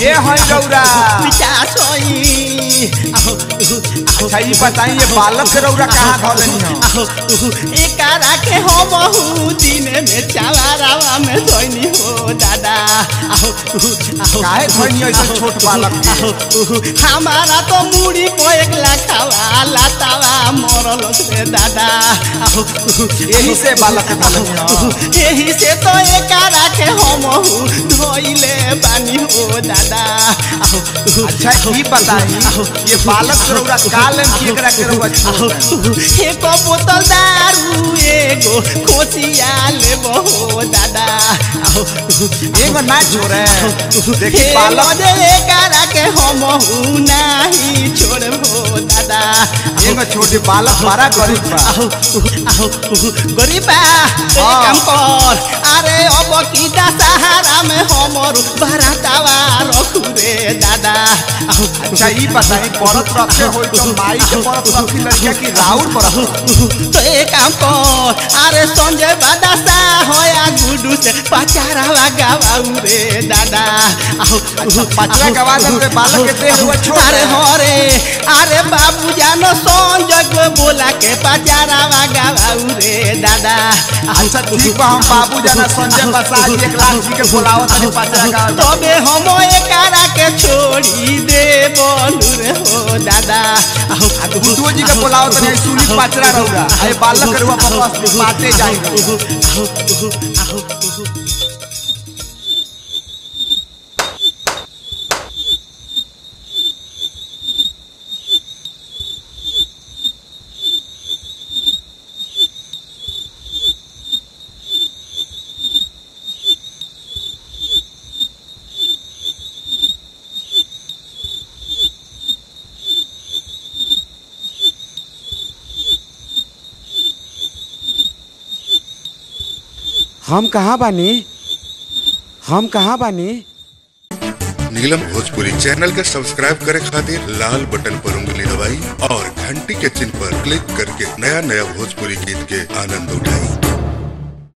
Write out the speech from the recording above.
के है रौरा पिचास होई आहो अच्छा ये बताइए बालक के रौरा कहाँ धरनी हो आहो एकारा के हो बहु दिन में चावारावा में धोनी हो दादा आहो आहो काहे धोनी हो ऐसा छोट बालक के? आहो हमारा तो मुड़ी को एक लाखावा लातावा मरल रे दादा आहो यही से बालक के धरनी हो यही से तो एकारा के हम धोइले बानी हो दादा आहो अच्छा ये बताई ये बालक के रौरा कालन की एकरा के रौरा छोड़ देनी? एक बोतल दारू एगो खोसिया लेबो हो दादा आहो एगो ना छोड़े देखी हे बालक मजे एकारा के हम नाही छोड़बो दादा एगो छोटे बालक बड़ा गरीब बा आहो आहो गरीबा एक हाँ। काम कर अरे अब की सहारा में हमर बरातावा रखू रे दादा आहो अच्छा ये बताई परत रखे हो तो माई के परत रखी लड़किया की राउर परत तो एक काम कर अरे संजय बादासा होया गुडू से पचारावा गावाऊ रे दादा आहो अच्छा पचरा गवा दे बालक के देह हुआ छोड़ अरे दे। हो रे अरे बाबू जानो संजय को बोला के पचारावा गावाऊ रे दादा अच्छा ठीक बा हम बाबू जाना संजय प्रसाद जी एक लाख जी के बोलावत है पचरा का तबे हम एकारा के छोड़ी दे बोलू रे हो दादा आहो गुड्डू जी के बोलावत है सुनी पचरा रहुआ अरे बालक के रुआ बस बाटे जाएंगे हम कहाँ बानी हम कहाँ बानी नीलम भोजपुरी चैनल के सब्सक्राइब करे खातिर लाल बटन पर उंगली दबाई और घंटी के चिन्ह पर क्लिक करके नया नया भोजपुरी गीत के आनंद उठाई